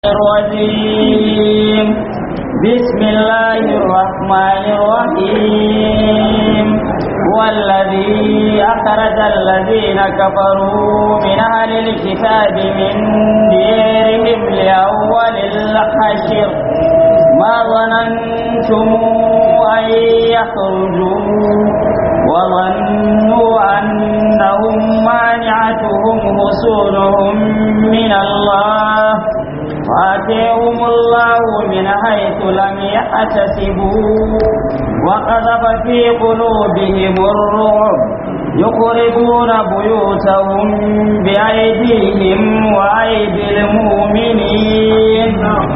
الرجيم بسم الله الرحمن الرحيم والذي أخرج الذين كفروا من أهل الكتاب من ديرهم لأول الحشر ما ظننتم أن يخرجوا وظنوا أنهم مانعتهم حصولهم من الله فاتيهم الله من حيث لم يحتسبوا وقذف في قلوبهم الرعب يخربون بيوتهم بأيديهم وأيدي المؤمنين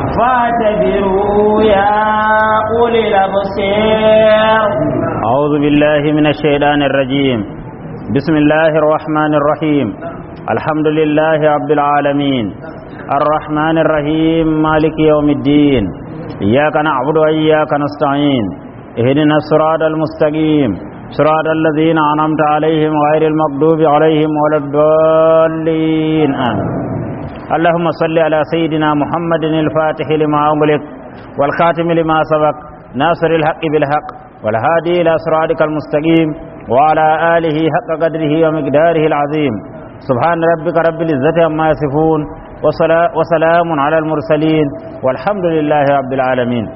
فاعتبروا يا أولي الأبصار أعوذ بالله من الشيطان الرجيم بسم الله الرحمن الرحيم الحمد لله رب العالمين الرحمن الرحيم مالك يوم الدين إياك نعبد وإياك نستعين اهدنا الصراط المستقيم صراط الذين أنعمت عليهم غير المغضوب عليهم ولا الضالين آمين اللهم صل على سيدنا محمد الفاتح لما أغلق والخاتم لما سبق ناصر الحق بالحق والهادي إلى صراطك المستقيم وعلى آله حق قدره ومقداره العظيم سبحان ربك رب العزة عما يصفون وسلام على المرسلين والحمد لله رب العالمين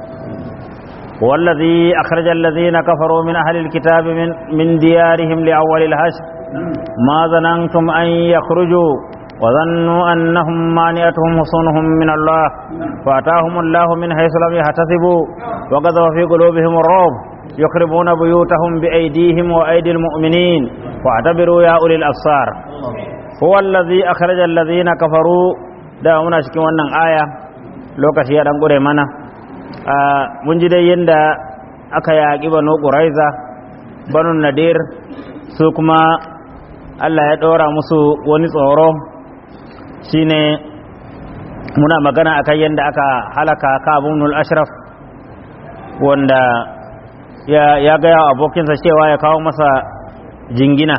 والذي أخرج الذين كفروا من أهل الكتاب من, من ديارهم لأول الحشر ما ظننتم أن يخرجوا وظنوا أنهم مانعتهم حصونهم من الله فأتاهم الله من حيث لم يحتسبوا وقذف في قلوبهم الرعب يخربون بيوتهم بأيديهم وأيدي المؤمنين واعتبروا يا أولي الأبصار هو الذي أخرج الذين كفروا da muna cikin wannan aya lokaci ya dan gure mana mun ji dai yadda aka yaƙi banu ƙuraiza banu nadir su kuma Allah ya ɗora musu wani tsoro shine muna magana akan yadda aka halaka kabunul ashraf wanda ya gaya abokinsa cewa ya kawo masa jingina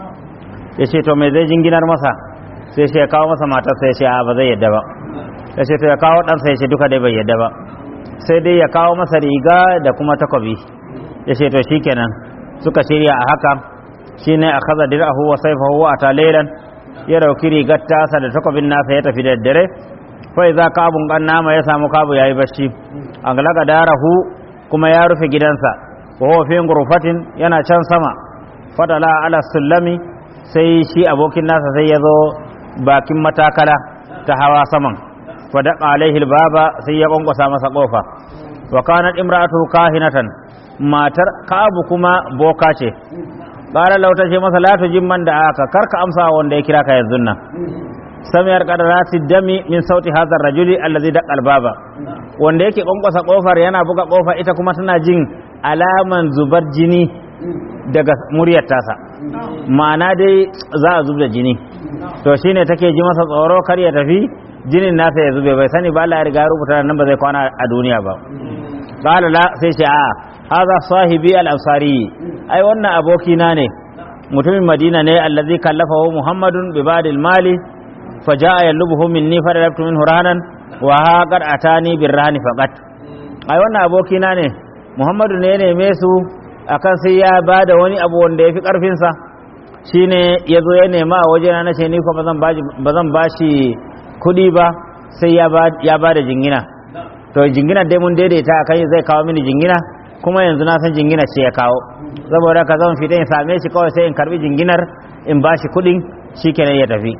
ya ce to mai zai jinginar masa sai shi ya kawo masa matarsa ya ce a ba zai yadda ba ya ce to ya kawo ɗansa ya ce duka dai bai yadda ba sai dai ya kawo masa riga da kuma takobi ya ce to shi kenan suka shirya a haka shi ne a kaza dir'ahu wa saifahu a talailan ya dauki rigar tasa da takobin nasa ya tafi da daddare fai za kabun kan nama ya samu kabu ya yi bacci an galaga darahu kuma ya rufe gidansa wa huwa fi gurfatin yana can sama fadala ala sulami sai shi abokin nasa sai ya zo bakin matakala ta hawa saman fadaqa alaihi baba sai ya kwankwasa masa kofa wa kanat imra'atu kahinatan matar kabu kuma boka ce qala law tace masa la tujim man da aka karka amsa wanda ya kira ka yanzu nan samiyar qadarati dami min sauti hadha rajuli alladhi daqa albaba wanda yake kwankwasa kofar yana buga kofa ita kuma tana jin alaman zubar jini daga muryar tasa ma'ana dai za a zub da jini to shine take ji masa tsoro kar ya tafi jinin nasa ya zube bai sani ba Allah ya riga ya rubuta nan ba zai kwana a duniya ba qala la sai ce a hadha sahibi al-ansari ai wannan aboki na ne mutumin madina ne allazi kallafahu muhammadun bi badil mali faja'a yalubuhu minni fadalabtu minhu rahanan wa haqad atani birrahani faqat ai wannan aboki na ne muhammadu ne ya neme su akan sai ya bada wani abu wanda ya fi karfinsa shine ya zo ya nema a wajena na ce ni ko ba zan ba shi kuɗi ba sai ya ba da jingina to jingina dai mun daidaita a kan zai kawo mini jingina kuma yanzu na san jingina ce ya kawo saboda ka zan fita in same shi kawai sai in karbi jinginar in ba shi kuɗin shi kenan ya tafi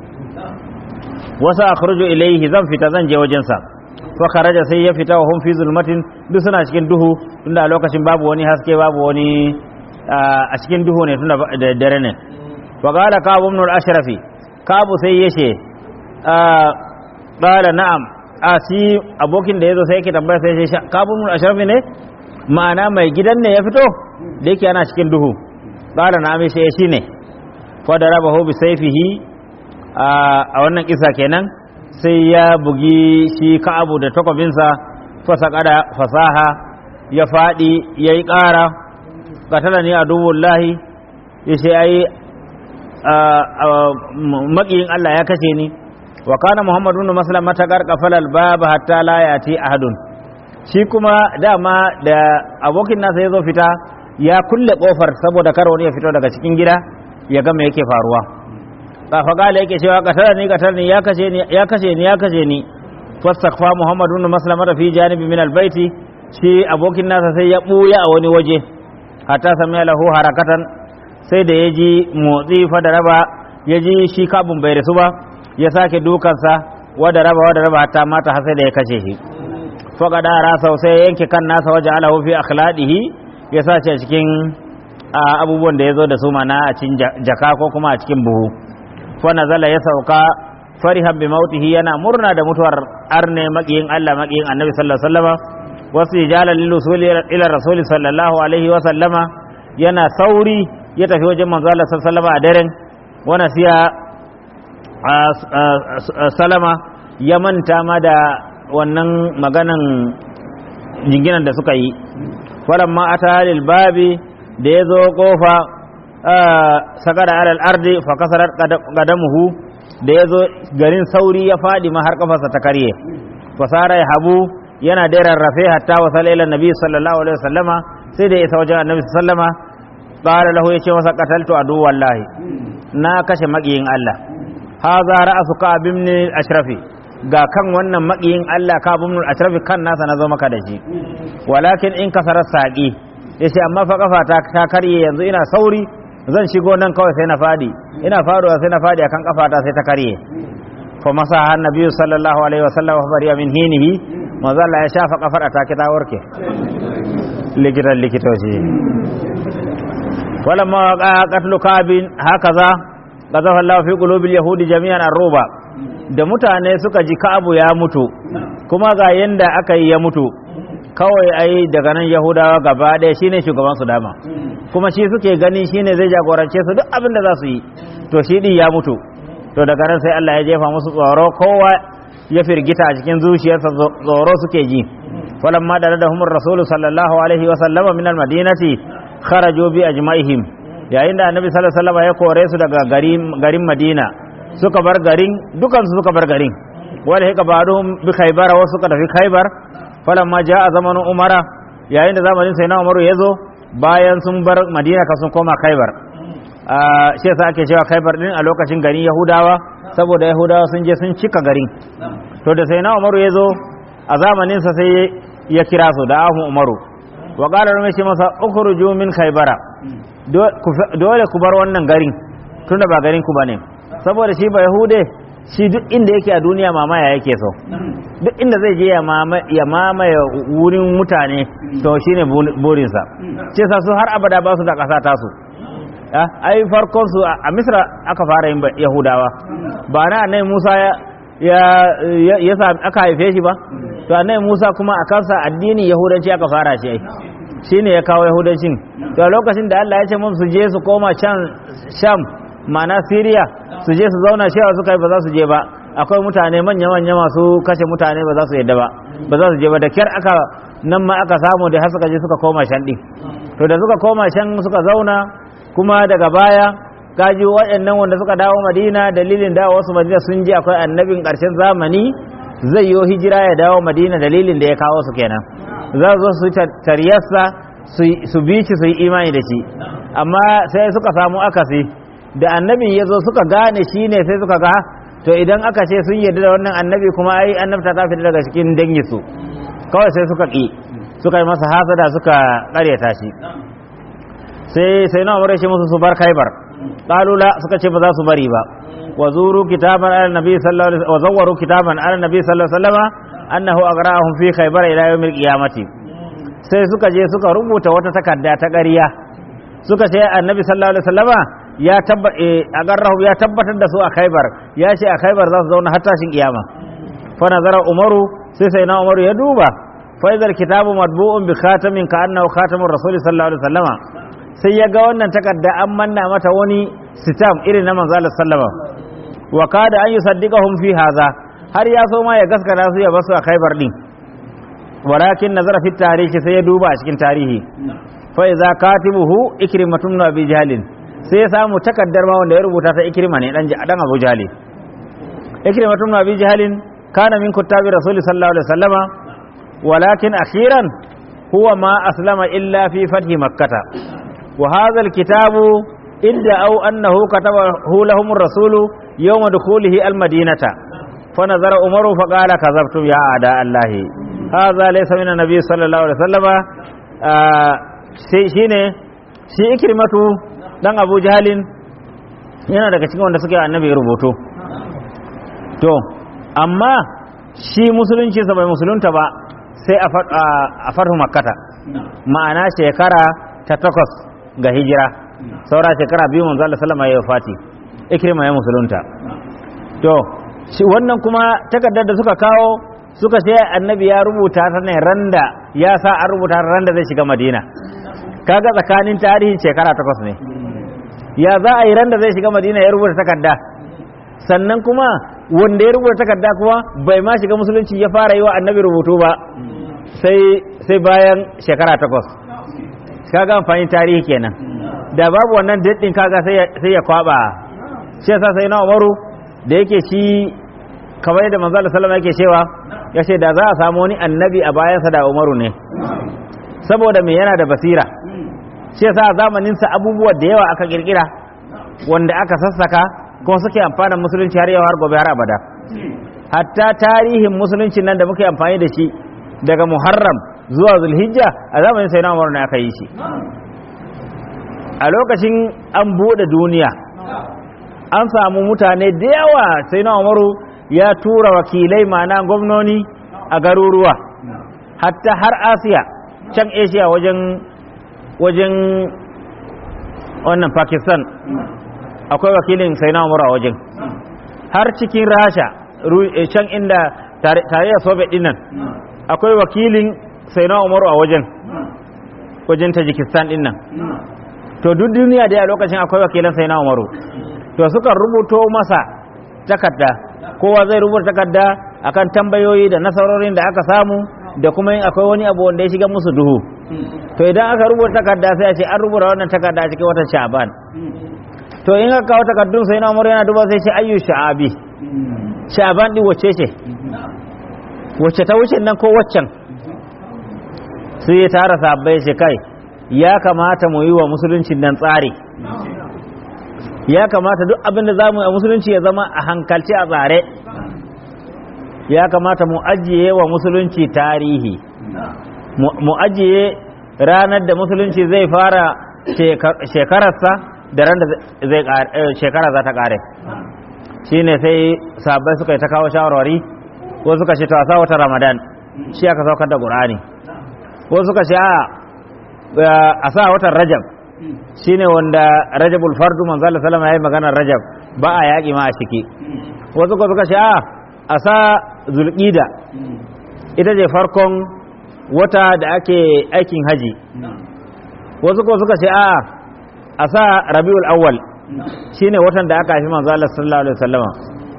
wasu akhruju ilaihi zan fita zan je wajensa fa kharaja sai ya fita wa hum fi zulmatin duk suna cikin duhu tunda a lokacin babu wani haske babu wani a cikin duhu ne tunda da dare ne wa qala kabu ibn al-ashrafi kabu sai yace qala na'am a si abokin da yazo sai yake tambaya sai yace kabu ibn al-ashrafi ne ma'ana mai gidan ne ya fito da yake ana cikin duhu qala na'am sai shi ne fa darabahu bi sayfihi a wannan kisa kenan sai ya bugi shi ka'abu da takwabinsa fasa kada fasaha ya faɗi ya yi ƙara katala ne a dubullahi ya ce ai maƙiyin Allah ya kashe ni wa kana muhammadu ibn maslam matakar qafala al-bab hatta la yati ahadun shi kuma dama da abokin nasa ya zo fita ya kulle kofar saboda kar wani ya fito daga cikin gida ya ga me yake faruwa kafa gala yake cewa katar ni katar ni ya kashe ni ya kashe ni ya kashe ni fastakfa muhammadu ibn maslam fi janibi min al-baiti shi abokin nasa sai ya buya a wani waje hatta sami lahu harakatan sai da ya ji motsi fa da raba ya ji shi kabun bai rasu ba ya sake dukansa wada raba wada raba hatta mata har sai da ya kashe shi faka da rasa sai ya yanke kan nasa waje alahu fi akhladihi ya sace a cikin abubuwan da ya zo da su mana a cikin jaka ko kuma a cikin buhu fa nazala ya sauka farihan bi mautihi yana murna da mutuwar arne makiyin Allah makiyin Annabi sallallahu alaihi wasallama wasu ijalan lil usul ila rasul sallallahu alaihi wasallama yana sauri ya tafi wajen manzo Allah sallallahu alaihi wasallama a daren wana siya salama ya manta ma da wannan maganan jinginan da suka yi falamma ata lil babi da ya zo kofa sakada alal ardi fa kasarar qadamuhu da ya zo garin sauri ya fadi ma har kafarsa ta karye fasara ya habu yana da rarrafe hatta wasala ila nabi sallallahu alaihi wasallama sai da ya isa wajen annabi sallama qala lahu yace masa qataltu adu wallahi na kashe makiyin Allah haza ra'su ka'ab ibn ashrafi ga kan wannan makiyin Allah ka'ab ibn ashrafi kan nasa na zo maka da shi walakin in kasara saqi yace amma fa kafa ta ta karye yanzu ina sauri zan shigo nan kawai sai na fadi ina faruwa sai na fadi akan kafa ta sai ta karye fa masa annabi sallallahu alaihi wasallam fa bariya min hinihi manzo Allah ya shafa kafar ta kita warke likitan likitoci walamma qatlu kabin hakaza qazafa Allah fi qulubil yahudi jami'an arruba da mutane suka ji Ka'abu ya mutu kuma ga yanda aka yi ya mutu kawai ai daga nan Yahudawa gaba ɗaya shine shugaban su dama kuma shi suke gani shine zai jagorance su duk abin da za su yi to shi din ya mutu to daga nan sai Allah ya jefa musu tsoro kowa ya firgita a cikin zuciyarsa tsoro suke ji falamma da radahumur rasulu sallallahu alaihi wa sallama min al-madinati kharaju bi ajma'ihim yayin da annabi sallallahu alaihi wasallam ya kore su daga garin madina suka bar garin dukansu suka bar garin wala hika ba'dhum bi khaybar wa suka tafi khaybar falamma jaa zamanu umara yayin da zamanin sai na umaru yazo bayan sun bar madina ka sun koma khaybar shi yasa ake cewa khaybar din a lokacin garin yahudawa saboda yahudawa sun je sun cika garin to da sai na umaru yazo a zamanin sa sai ya kira su da ahu umaru wa qala rumayshi masa ukhruju min khaybara dole ku bar wannan garin tunda ba garin ku bane saboda shi ba yahude shi duk inda yake a duniya mamaya yake so duk inda zai je ya mamaye wurin mutane to shine burinsa ce sa su har abada ba su da ƙasa tasu ai farkon su a misra aka fara yin yahudawa ba na annai musa ya ya aka haife shi ba to annai musa kuma a kansa addinin yahudanci aka fara shi ai shine ya kawo yahudancin to a lokacin da Allah ya ce mun su je su koma can sham ma'ana Syria su je su zauna shewa suka yi ba za su je ba akwai mutane manya manya masu kashe mutane ba za su yadda ba ba za su je ba da kyar aka nan ma aka samu da har suka je suka koma shan din to da suka koma shan suka zauna kuma daga baya gaji waɗannan wanda suka dawo Madina dalilin dawo wasu Madina sun ji akwai annabin ƙarshen zamani zai yi hijira ya dawo Madina dalilin da ya kawo su kenan za su su tariyarsa su bi shi su yi imani da shi amma sai suka samu akasi da annabin ya zo suka gane shi ne sai suka ga to idan aka ce sun yarda da wannan annabi kuma ai annabta ta fita daga cikin dangi su kawai sai suka ƙi suka yi masa hasada suka ƙaryata shi sai sai na umar shi musu su bar kaibar qalula suka ce ba za su bari ba wa zuru kitaban ala nabi sallallahu alaihi wa zawwaru kitaban ala nabi sallallahu alaihi wasallam annahu agrahum fi khaybar ila yawmil qiyamati sai suka je suka rubuta wata takarda ta ƙarya suka ce annabi sallallahu alaihi wasallama ya tabba agarrahu ya tabbatar da su a khaybar ya ce a khaybar za su zauna har tashin kiyama fa nazara umaru sai sai na umaru ya duba fa idar kitabu madbu'un bi khatamin ka annahu khatamur rasul sallallahu alaihi wasallama sai ya ga wannan takarda an manna mata wani sitam irin na manzo Allah sallama wa kada an yusaddiqahum fi hadha har ya so ma ya gaskata su ya basu a khaybar din walakin nazara fi tarihi sai ya duba a cikin tarihi fa iza katibuhu ikrimatun abi jahlin sai ya samu takaddar ma wanda ya rubuta ta ikrima ne dan dan abu jahli ikrimatu ibn abi jahalin kana min kuttabi rasul sallallahu alaihi wasallama walakin akhiran huwa ma aslama illa fi fathi makkah wa hadha alkitabu idda aw annahu katabahu lahum ar-rasul yawm dukhulihi al-madinata فنظر عمر فقال كذبتم يا أعداء الله هذا ليس من النبي صلى الله عليه وسلم shine shi ikrimatu dan Abu Jahalin yana daga cikin wanda suke annabi rubutu to amma shi musulunci sa bai musulunta ba sai a farhu makkata ma'ana shekara ta takwas ga hijira saura shekara biyu manzo Allah sallama ya fati ikrima ya musulunta to shi wannan kuma takardar da suka kawo suka ce annabi ya rubuta ta ne randa ya sa an rubuta ta randa zai shiga madina kaga tsakanin tarihin shekara takwas ne ya za a yi randa zai shiga madina ya rubuta takarda sannan kuma wanda ya rubuta takarda kuma bai ma shiga musulunci ya fara yi wa annabi rubutu ba sai sai bayan shekara takwas kaga amfani tarihi kenan da babu wannan daɗin kaga sai ya kwaba shi yasa sai na umaru da yake shi kamar yadda manzo Allah sallama yake cewa ya ce da za a samu wani annabi a bayansa da Umaru ne saboda me yana da basira shi yasa a zamanin sa abubuwa da yawa aka kirkira wanda aka sassaka kuma suke amfana musulunci har yau har gobe har abada hatta tarihin musulunci nan da muke amfani da shi daga Muharram zuwa Zulhijja a zamanin sai na Umaru ne aka yi shi a lokacin an bude duniya an samu mutane da yawa sai na umaru ya tura wakilai mana gwamnoni a garuruwa hatta har asiya can asia wajen wajen wannan pakistan akwai wakilin sai na umaru a wajen har cikin rasha can inda tarayyar soviet dinnan akwai wakilin sai na umaru a wajen wajen tajikistan dinnan to duk duniya da a lokacin akwai wakilan sai na umaru to suka rubuto masa takarda kowa zai rubuta takarda akan tambayoyi da nasarorin da aka samu da kuma yin akwai wani abu wanda ya shiga musu duhu to idan aka rubuta takarda sai a ce an rubuta wannan takarda a cikin watan sha'ban to in aka kawo takardun sai na umar yana duba sai ce ayyu sha'abi sha'ban din wacce ce wacce ta wuce nan ko waccan sai ya tara sabbai ce kai ya kamata mu yi wa musuluncin nan tsari ya kamata duk abin da za mu a musulunci ya zama a hankalci a tsare ya kamata mu ajiye wa musulunci tarihi mu ajiye ranar da musulunci zai fara shekararsa da ran da shekara za ta kare shi ne sai sabai suka yi ta kawo shawarwari ko suka ce ta wata ramadan shi aka saukar da ƙur'ani ko suka ce a sa watan rajab shine wanda rajabul fardu manzo Allah sallama yayi maganar rajab ba a yaki ma a ciki wasu ko suka ce a a sa zulqida ita ce farkon wata da ake aikin haji wasu ko suka ce a a sa rabiul awwal shine watan da aka haifi manzo Allah sallallahu alaihi wasallama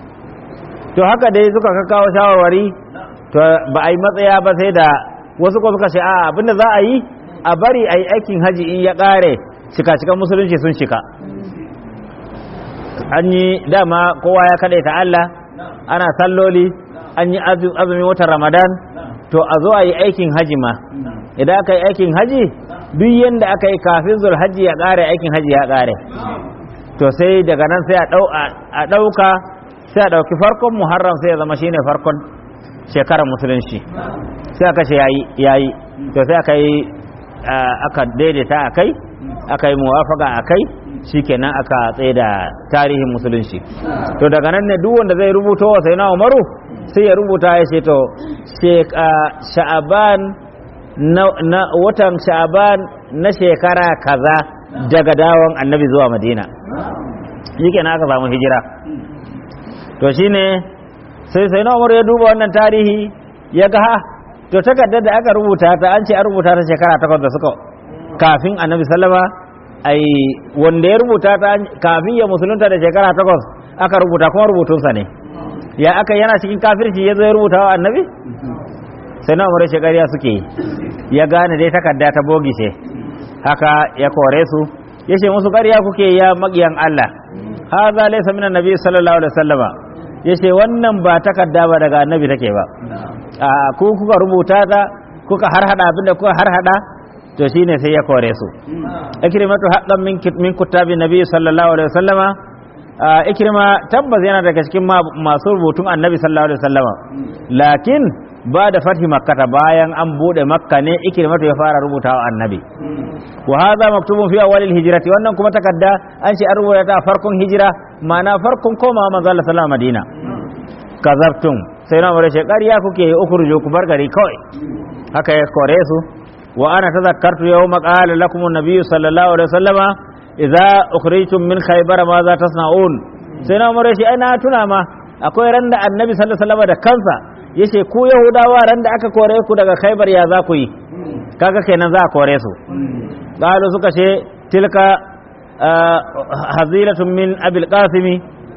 to haka dai suka kawo shawarwari to ba a yi matsaya ba sai da wasu ko suka ce a abinda za a yi a bari a yi aikin haji in ya ƙare cika-cikan musulunci sun cika an yi dama kowa ya kaɗai ta Allah ana salloli an yi azumin watan ramadan to a zo a yi aikin haji ma idan aka yi aikin haji duk yadda aka yi kafin zuwa haji ya ƙare aikin haji ya ƙare to sai daga nan sai a ɗauka sai a ɗauki farkon muharram sai ya zama shine farkon shekarar musulunci sai aka ce yayi to sai aka yi aka daidaita a kai aka yi muwafaka a kai shikenan aka tsaye da tarihin musulunci to daga nan ne duk wanda zai rubuta wa sai na umaru sai ya rubuta ya ce to sha'aban na watan sha'aban na shekara kaza daga dawon annabi zuwa madina shikenan aka samu hijira to shine sai sai na umaru ya duba wannan tarihi ya ga ha to takardar da aka rubuta ta an ce an rubuta ta shekara takwas da suka kafin annabi sallama ai wanda ya rubuta ta kafin ya musulunta da shekara takwas aka rubuta kuma rubutunsa ne ya aka yana cikin kafirci ya zo ya rubuta wa annabi sai na umar shekariya suke yi ya gane dai takarda ta bogi ce haka ya kore su ya ce musu ƙarya kuke ya maƙiyan Allah haza laysa minan nabi sallallahu alaihi wasallama yace wannan ba takarda ba daga annabi take ba a ku kuka rubuta ta kuka harhada abinda kuka harhada to shine sai ya kore su ikrimatu haqqan min min kutabi nabi sallallahu alaihi wasallama ikrima tabbas yana daga cikin masu rubutun annabi sallallahu alaihi wasallama lakin ba da fathi makkata bayan an bude makka ne ikrimatu ya fara rubuta wa annabi wa hadha maktubun fi awwalil hijrati wannan kuma takarda an ce an rubuta ta farkon hijira ma'ana farkon komawa manzo Allah sallallahu alaihi madina kazabtum sai na mure ƙarya kuke ukurju ku bar gari kawai haka ya kore su wa ana tazakkartu yawma qala lakum an-nabiy sallallahu alaihi wasallama idza ukhrijtum min khaybar ma za tasna'un sai na mure shi ai na tuna ma akwai ran da annabi sallallahu alaihi wasallama da kansa yace ku yahudawa ran da aka kore ku daga khaybar ya za ku yi kaga kenan za a kore su qalu suka ce tilka hazilatun min abil qasimi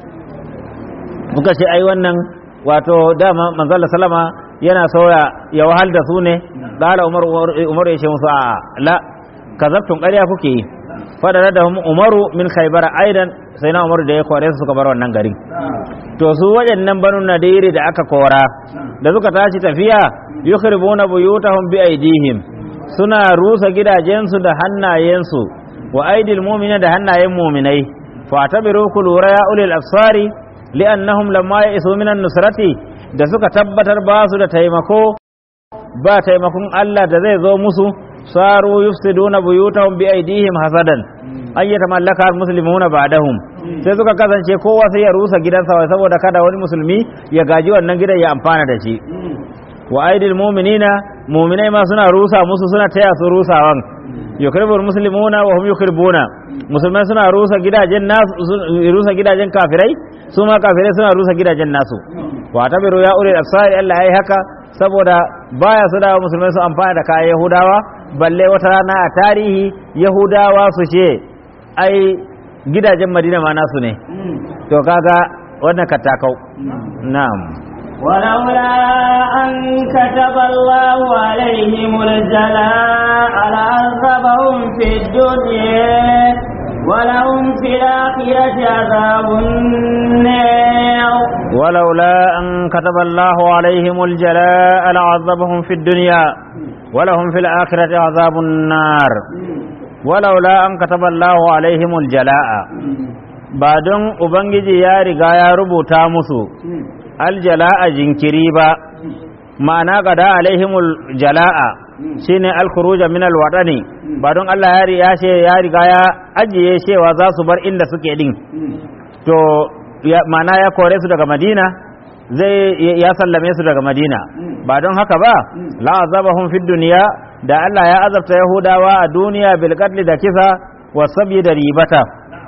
muka ce ai wannan wato dama manzala salama yana soya ya wahal da su ne qala umar umar ya ce musu a la kazabtum ƙarya kuke yi fadara da umaru min khaybar aidan sai na umaru da ya kore su suka bar wannan garin to su waɗannan banu nadiri da aka kora da suka tashi tafiya yukhribuna buyutahum bi aidihim suna rusa gidajensu da hannayensu wa aidil mu'mina da hannayen mu'minai fa tabiru kulura ya ulil absari li'annahum lamma ya'isu minan nusrati da suka tabbatar ba su da taimako ba taimakon Allah da zai zo musu saru yufsiduna buyutahum bi aidihim hasadan an yi tamallaka muslimuna ba'dahum sai suka kasance kowa sai ya rusa gidansa saboda kada wani musulmi ya gaji wannan gidan ya amfana da shi wa aidil mu'minina mu'minai ma suna rusa musu suna taya su rusawan yukribul muslimuna wa hum yukribuna musulmai suna rusa gidajen nasu rusa gidajen kafirai su ma kafirai suna rusa gidajen nasu wa tabiru ya ulil absari Allah yayi haka saboda baya su dawo musulmai su amfana da kayan yahudawa balle wata rana a tarihi yahudawa su ce ai gidajen madina ma nasu ne to kaga wannan katakau na'am ولولا أن كتب الله عليهم الجلاء لعذبهم في الدنيا ولهم في الآخرة عذاب النار ولولا أن كتب الله عليهم الجلاء لعذبهم في الدنيا ولهم في الآخرة عذاب النار ولولا أن كتب الله عليهم الجلاء بعدن أبنجي يا رجاء ربو تامسو الجلاء جنكري با ma'ana gada alaihimul jala'a shine al-khuruja min al-wadani ba don Allah ya ya ce ya riga ya ajiye cewa za su bar inda suke din to ma'ana ya kore su daga Madina zai ya sallame su daga Madina ba don haka ba la azabahum fid dunya da Allah ya azabta Yahudawa a duniya bil qatl da kisa wa sabi da ribata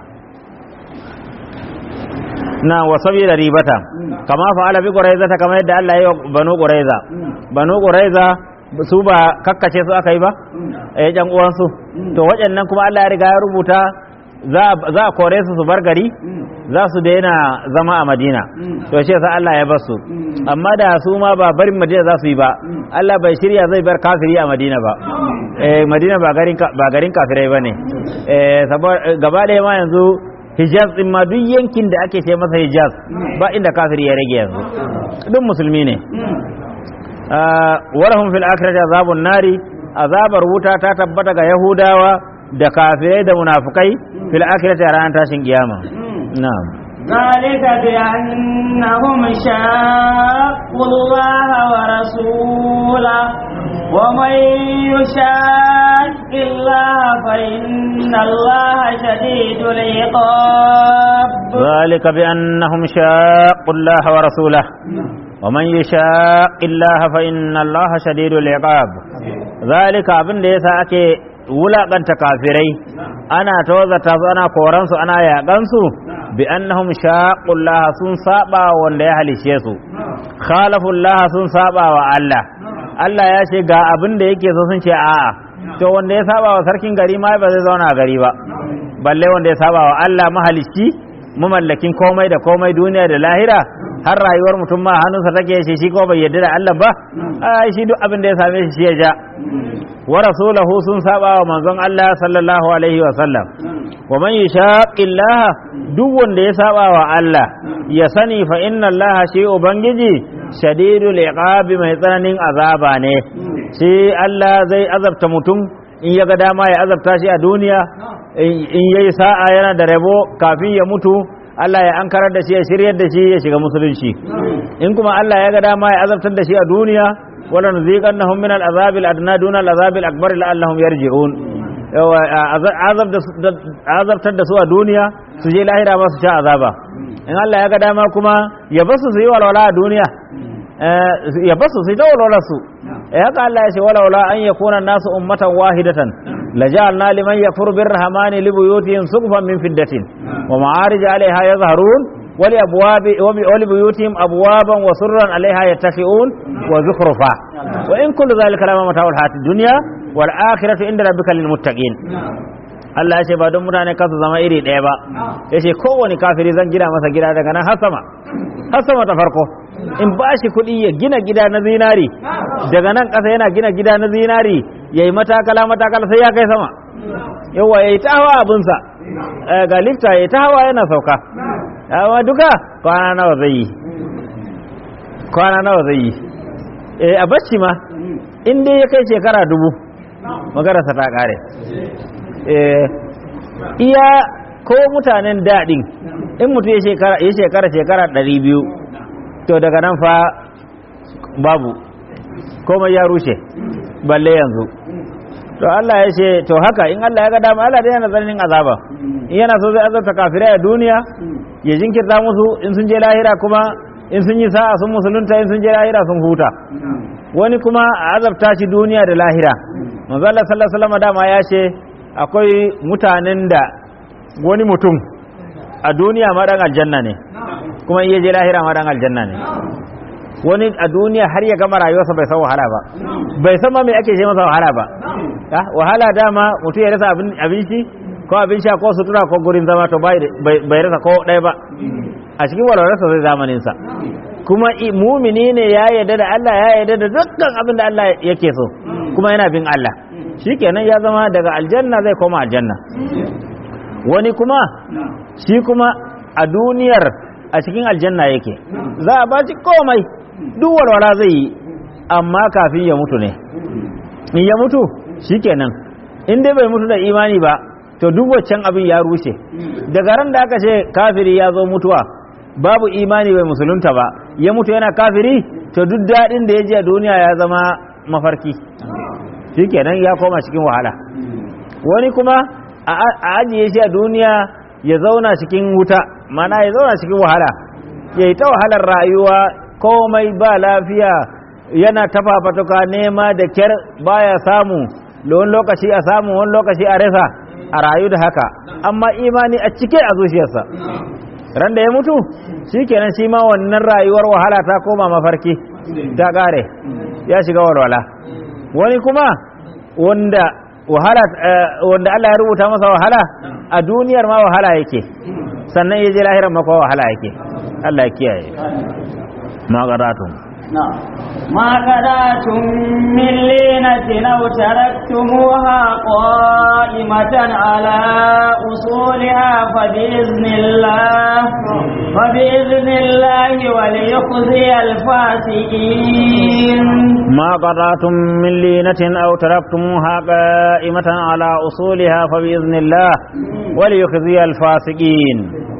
na wa sabi da ribata kama fa'ala bi quraiza ta kama yadda Allah ya yi banu quraiza banu quraiza su ba kakkace su aka yi ba eh jan uwan su to waɗannan kuma Allah ya riga ya rubuta za a kore su su bar gari za su daina zama a Madina to shi yasa Allah ya bar su amma da su ma ba barin Madina za su yi ba Allah bai shirya zai bar kafiri a Madina ba eh Madina ba garin ba garin kafirai bane eh saboda gaba ɗaya ma yanzu Hijaz din ma duk yankin da ake ce masa Hijaz ba inda kafiri ya rage yanzu duk musulmi ne warahum fil akhirati azabun nari azabar wuta ta tabbata ga Yahudawa da kafirai da munafukai fil akhirati a ranar tashin kiyama na'am ذلك بأنهم شاقوا الله ورسوله ومن يشاق الله فإن الله شديد العقاب ذلك بأنهم شاقوا الله ورسوله ومن يشاق الله فإن الله شديد العقاب ذلك abin da yasa ake wulaƙanta kafirai ana tawazata su ana koransu ana yaƙansu bi annahum shaqullaha sun saba wanda ya halishe su khalafullaha sun saba wa Allah Allah ya ce ga abin da yake so sun ce a'a to wanda ya saba wa sarkin gari ma ba zai zauna a gari ba balle wanda ya saba wa Allah mahalicci mamallakin komai da komai duniya da lahira har rayuwar mutum ma hannunsa take shi shi ko bai yarda da Allah ba ai shi duk abin da ya same shi shi ya ja wa rasulahu sun saba wa manzon Allah sallallahu alaihi wa sallam wa man yushaqillaha duk wanda ya saba wa Allah ya sani fa inna Allah shi ubangiji shadidul iqabi mai tsananin azaba ne shi Allah zai azabta mutum in ya ga dama ya azabta shi a duniya in yayi sa'a yana da rabo kafin ya mutu Allah ya ankarar da shi ya shiryar da shi ya shiga musulunci in kuma Allah ya ga dama ya azabtar da shi a duniya wala nuziqannahum min al-azab al-adna duna al-azab al-akbar la'allahum yarji'un azabtar da su a duniya su je lahira ba su sha azaba in Allah ya ga dama kuma ya basu su yi walwala a duniya ya basu su yi ta walwala su haka Allah ya ce walwala an yakuna nasu ummatan wahidatan لجعلنا لمن يكفر بالرحمن لبيوتهم سقفا من فدة ومعارج عليها يظهرون ولأبواب ولبيوتهم أبوابا وسرا عليها يتكئون وزخرفا وإن كل ذلك لما متاع الحياة الدنيا والآخرة عند ربك للمتقين Allah ya ce ba don mutane kasu zama iri ɗaya ba ya ce kowane kafiri zan gina masa gida daga nan har sama har sama ta farko in ba shi kuɗi ya gina gida na zinari daga nan ƙasa yana gina gida na zinari ya yi matakala matakala sai ya kai sama yawa ya yi ta hawa abinsa ga lifta ya yi ta hawa yana sauka amma duka kwana nawa zai yi kwana nawa zai yi eh a bacci ma in dai ya kai shekara dubu magarasa ta ƙare iya ko mutanen daɗin in mutum ya shekara shekara ɗari biyu to daga nan fa babu komai ya rushe balle yanzu to Allah ya ce to haka in Allah ya ga dama Allah dai yana tsananin azaba in yana so zai azabta kafirai a duniya ya jinkirta musu in sun je lahira kuma in sun yi sa'a sun musulunta in sun je lahira sun huta wani kuma a azabta shi duniya da lahira manzo Allah sallallahu alaihi wasallam dama ya ce akwai mutanen da wani mutum a duniya ma dan aljanna ne kuma iya je lahira ma dan aljanna ne wani a duniya har ya gama rayuwarsa bai san wahala ba bai san ma me ake ce masa wahala ba wahala dama mutum ya rasa abinci ko abin sha ko sutura ko gurin zama to bai rasa ko ɗaya ba a cikin walwalarsa zai zamanin sa kuma mumini ne ya yarda da Allah ya yarda da dukkan abin da Allah yake so kuma yana bin Allah shikenan ya zama daga aljanna zai koma aljanna wani kuma shi kuma a duniyar a cikin aljanna yake za a baci komai duk walwala zai yi amma kafin ya mutu ne in ya mutu shikenan in dai bai mutu da imani ba to duk waccan abin ya rushe daga ran da aka ce kafiri ya zo mutuwa babu imani bai musulunta ba ya mutu yana kafiri to duk daɗin da ya ji a duniya ya zama mafarki shikenan ya koma cikin wahala wani kuma a ajiye shi a duniya ya zauna cikin wuta mana ya zauna cikin wahala ya yi ta wahalar rayuwa komai ba lafiya yana tafafatuka nema da kyar baya samu wani lokaci a samu wani lokaci a rasa a rayu da haka amma imani a cike a zuciyarsa ran da ya mutu shi kenan shi ma wannan rayuwar wahala ta koma mafarki ta kare ya shiga walwala wani kuma wanda wahala wanda Allah ya rubuta masa wahala a duniyar ma wahala yake sannan ya je lahirar ma wahala yake Allah ya kiyaye ma gadatun ما قداتم من لينة أو تركتموها قائمة على أصولها فبإذن الله فبإذن الله وليخزي الفاسقين ما قطعتم من لينة أو تركتموها قائمة على أصولها فبإذن الله وليخزي الفاسقين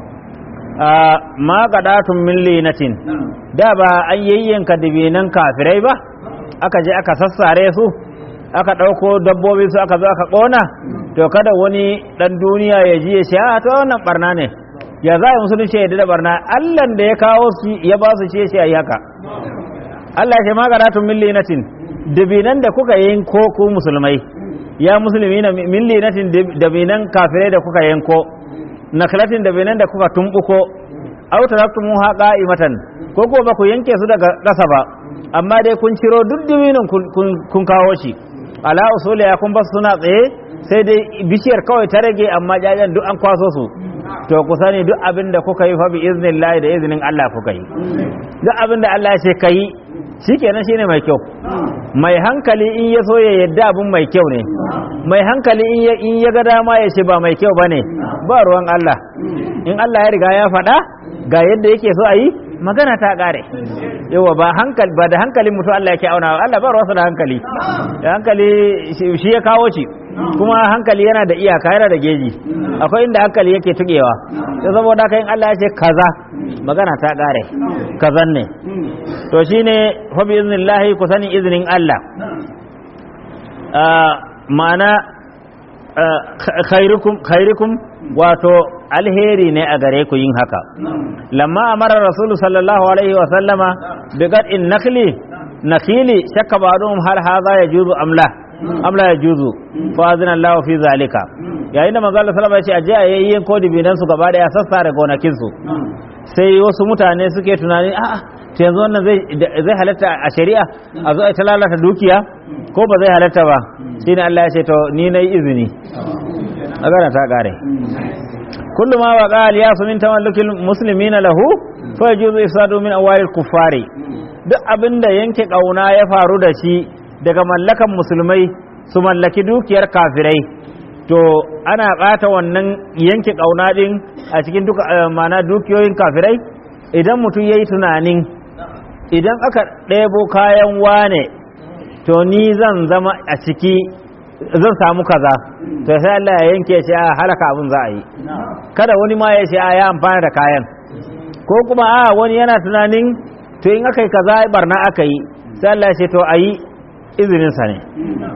آه ما قطعتم من لينة da ba an yayyanka dibinan kafirai ba aka je aka sassare su aka ɗauko dabbobi su aka zo aka ƙona to kada wani ɗan duniya ya ji ya ce a to wannan barna ne ya za a musulunci ya da barna allan da ya kawo su ya ba su ce shi a yi haka allah ya ce magaratun millinatin dabinan da kuka yanko ku musulmai ya musulmi na millinatin dabinan kafirai da kuka yanko naklatin dabinan da kuka tumbuko aw taraktumuha qa'imatan ko ko ba ku yanke su daga ƙasa ba amma dai kun ciro duk dubinin kun kawo shi ala usuli ya kun basu suna tsaye sai dai bishiyar kawai ta rage amma jajen duk an kwaso su to ku sani duk abin da kuka yi fa bi iznillahi da iznin Allah kuka yi duk abin da Allah ya ce kai shikenan shine mai kyau mai hankali in ya so ya yadda abin mai kyau ne mai hankali in ya in ya ga dama ya ce ba mai kyau bane ba ruwan Allah in Allah ya riga ya faɗa ga yadda yake so a yi magana ta ƙare yawa ba hankali ba da hankalin mutum Allah yake auna Allah ba ruwansa da hankali da hankali shi shi ya kawo shi kuma hankali yana da iyaka yana da geji akwai inda hankali yake tugewa sai saboda haka in Allah ya ce kaza magana ta ƙare kazan ne to shine fa bi iznillahi ku sani iznin Allah Ah, ma'ana ah, khairukum khairukum wato alheri ne a gare ku yin haka lamma amara rasulu sallallahu alaihi wa sallama bi qad'in nakli nakili shakka ba'dhum hal hadha yajuzu am la am la yajuzu fa azna Allah fi zalika yayin da manzo Allah sallallahu alaihi wa sallam ya ce aje ayyin ko dibinan su gaba daya sassa da gonakin su sai wasu mutane suke tunani a'a to yanzu wannan zai zai halatta a shari'a a zo a ta lalata dukiya ko ba zai halatta ba shine Allah ya ce to ni nayi izini magana ta kare kullu ma waqa al-yasu min tawallukil muslimina lahu fa yajuzu ifsadu min awalil kuffari duk abinda yanke kauna ya faru da shi daga mallakan musulmai su mallaki dukiyar kafirai to ana bata wannan yanke kauna din a cikin duka eh, mana dukiyoyin kafirai idan mutum yayi tunanin idan aka ɗebo kayan wane to ni zan zama a ciki zan samu kaza to sai Allah ya yanke shi a halaka abin za a yi kada wani ma ya ce a ya amfana da kayan ko kuma a wani yana tunanin to in aka yi kaza barna aka yi sai Allah ya ce to a yi izinin sa ne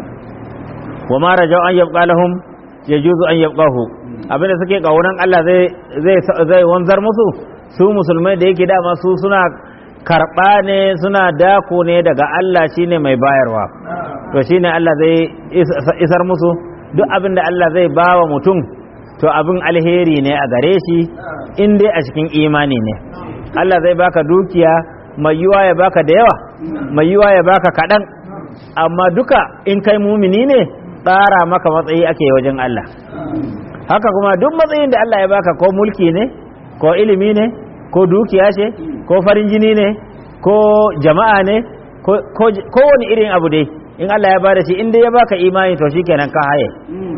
wa ma rajau an yabqa lahum yajuzu an yabqahu abinda suke kaunan Allah zai zai zai wanzar musu su musulmai da yake dama su suna karɓa ne suna dako ne daga Allah shine mai bayarwa to shine Allah zai isar musu duk abin da Allah zai bawa mutum to abin alheri ne a gare shi in dai a cikin imani ne Allah zai baka dukiya mai yiwa ya baka da yawa mai yiwa ya baka kaɗan amma duka in kai mumini ne tsara maka matsayi ake wajen Allah haka kuma duk matsayin da Allah ya baka ko mulki ne ko ilimi ne ko dukiya ce ko farin jini ne ko jama'a ne ko wani irin abu dai in Allah ya bada shi in dai ya baka imani to shikenan ka haye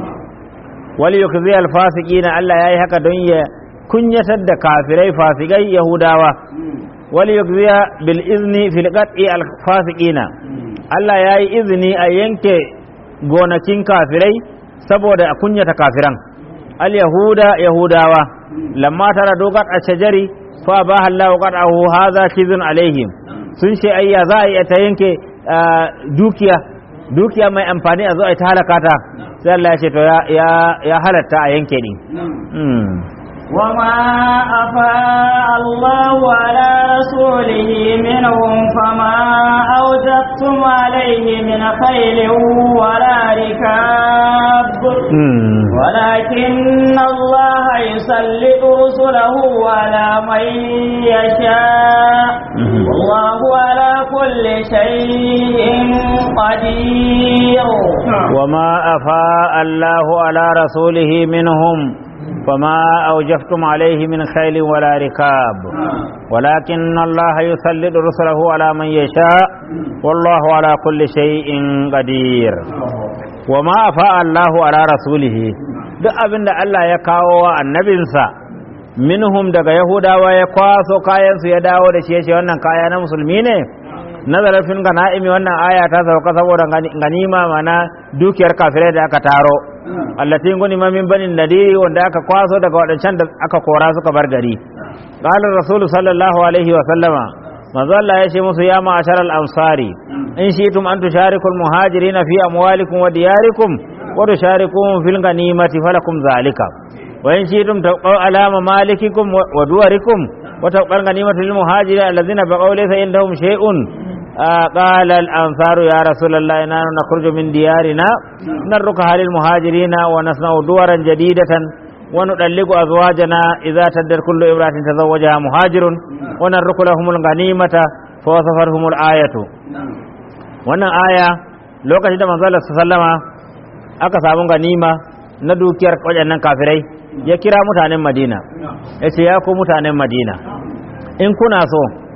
wal yukzi al fasiqina Allah yayi haka don ya kunyatar da kafirai fasikai yahudawa wal yukzi bil izni fil qat'i al fasiqina Allah yayi izini a yanke gonakin kafirai saboda a kunyata kafiran al yahuda yahudawa lamma tara dogat a shajari fa ba Allah qad'ahu hadha kizun alaihim sun ce ayya za a yi ta yanke dukiya dukiya mai amfani a zo a ta halaka ta sai Allah ya ce to ya ya halatta a yanke ni وما أفاء الله على رسوله منهم فما أوجبتم عليه من خيل ولا ركاب ولكن الله يسلط رسله على من يشاء والله على كل شيء قدير وما أفاء الله على رسوله منهم فما أوجفتم عليه من خيل ولا ركاب ولكن الله يسلط رسله على من يشاء والله على كل شيء قدير وما أفاء الله على رسوله duk abin da Allah ya kawo wa annabinsa minhum daga yahudawa ya kwaso kayansu ya dawo da shi ya ce wannan kaya na musulmi ne nazarar fin gana'imi wannan aya ta sauka saboda ganima mana dukiyar kafirai da aka taro allatin gunima min banin nadiri wanda aka kwaso daga waɗancan da aka kora suka bar gari qala rasulu sallallahu alaihi wa sallama manzo Allah ya ce musu ya ma'ashar al-ansari in shi'tum an tushariku al-muhajirin fi amwalikum wa diyarikum wa tusharikum fil ganimati falakum zalika wa in shi'tum taqaw alama malikikum wa duwarikum wa taqal ganimatu lil muhajirin alladhina baqaw laysa indahum shay'un قال الأنصار يا رسول الله إننا نخرج من ديارنا نركها للمهاجرين ونصنع دورا جديدة ونطلق أزواجنا إذا تدر كل امرأة تزوجها مهاجر ونرك لهم الغنيمة فوصفرهم الآية wannan aya lokacin da manzo Allah sallama aka samu ganima na dukiyar waɗannan kafirai ya kira mutanen Madina ya ce ya ku mutanen Madina in kuna so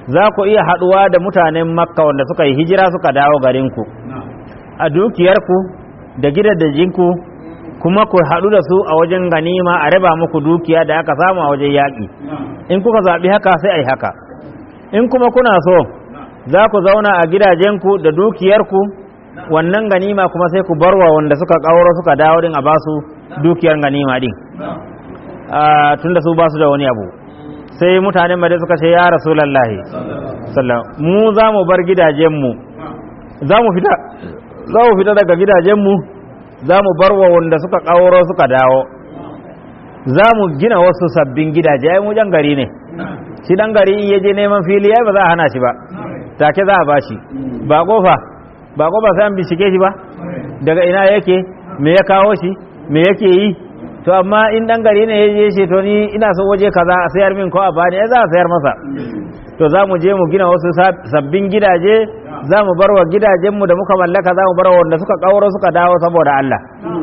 za ku iya haɗuwa da mutanen makka wanda suka yi hijira suka dawo garinku a dukiyarku da gidajenku kuma ku haɗu da su a wajen ganima a raba muku dukiya da aka samu a wajen yaƙi in kuka zaɓi haka sai a yi haka in kuma kuna so za ku zauna a gidajenku da dukiyarku wannan ganima kuma sai ku barwa wanda suka ƙauro suka dawo din a basu dukiyar ganima din tunda su basu da wani abu sai mutanen madai suka ce ya rasulallahi sallam mu za mu bar gidajenmu za mu fita za mu fita daga gidajenmu za mu bar wa wanda suka ƙauro suka dawo za mu gina wasu sabbin gidaje ai mu jan gari ne shi dan gari in yaje neman fili ai ba za a hana shi ba take za a bashi ba kofa ba kofa sai an bincike shi ba daga ina yake me ya kawo shi me yake yi to amma in dan gari ne yaje shi to ni ina so waje kaza a sayar min ko a bani ai za a sayar masa to za mu je mu gina wasu sabbin gidaje za mu bar wa gidajenmu da muka mallaka za mu bar wa wanda suka kauro suka dawo saboda Allah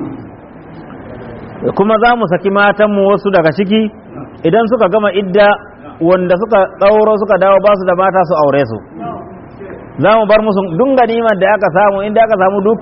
kuma za mu saki matanmu wasu daga ciki idan suka gama idda wanda suka kauro suka dawo ba su da mata su aure su za mu bar musu dun ganimar da aka samu inda aka samu duk